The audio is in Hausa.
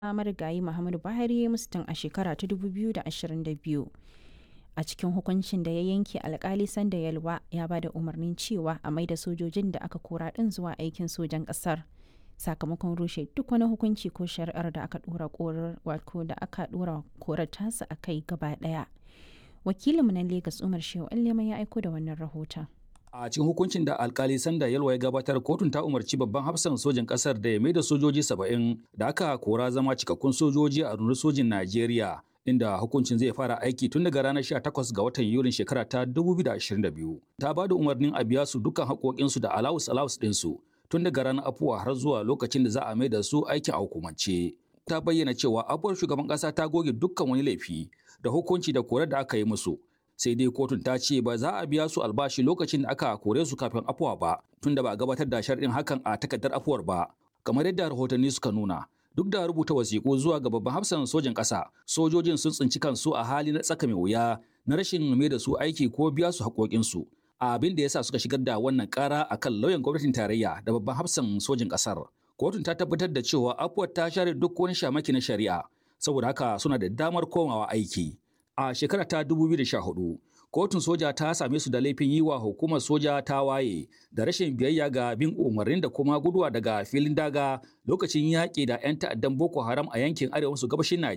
marigayi Muhammadu Buhari ya musu tun a shekara ta 2022. A cikin hukuncin da ya yanke alkali Sanda Yalwa ya ba da umarnin cewa a maida sojojin da aka kora ɗin zuwa aikin sojan ƙasar. Sakamakon rushe duk wani hukunci ko shari'ar da aka ɗora korar wato da aka ɗora korar tasa a kai gaba ɗaya. Wakilinmu na Legas Umar Shehu Allema ya aiko da wannan rahoton. A cikin hukuncin da alkali Sanda Yalwa ya gabatar kotun ta umarci babban hafsan sojin kasar da ya mai da sojoji saba'in da aka kora zama cikakkun sojoji a rundunar sojin Najeriya inda hukuncin zai fara aiki tun daga ranar 18 ga watan Yulin shekara ta 2022. Ta ba da umarnin a biya su dukkan haƙoƙinsu da alawus alawus ɗinsu tun daga ranar afuwa har zuwa lokacin da za a mai da su aikin a hukumance. Ta bayyana cewa abuwar shugaban ƙasa ta goge dukkan wani laifi da hukunci da korar da aka yi musu sai dai kotun ta ce ba za a biya su albashi lokacin da aka kore su kafin afuwa ba tunda ba a gabatar da sharɗin hakan a takardar afuwar ba kamar yadda rahotanni suka nuna duk da rubuta wasiƙu zuwa ga babban hafsan sojin ƙasa sojojin sun tsinci kansu a hali na tsaka mai wuya na rashin mai da su aiki ko biya su haƙoƙinsu abin da yasa suka shigar da wannan ƙara akan lauyan gwamnatin tarayya da babban hafsan sojin ƙasar kotun ta tabbatar da cewa afuwar ta share duk wani shamaki na shari'a saboda haka suna da damar komawa aiki a shekara ta 2014 kotun soja ta same su da laifin yi wa hukumar soja ta waye da rashin biyayya ga bin umarnin da kuma guduwa daga filin daga lokacin yaƙi da 'yan ta'addan boko haram a yankin arewa maso gabashin najeriya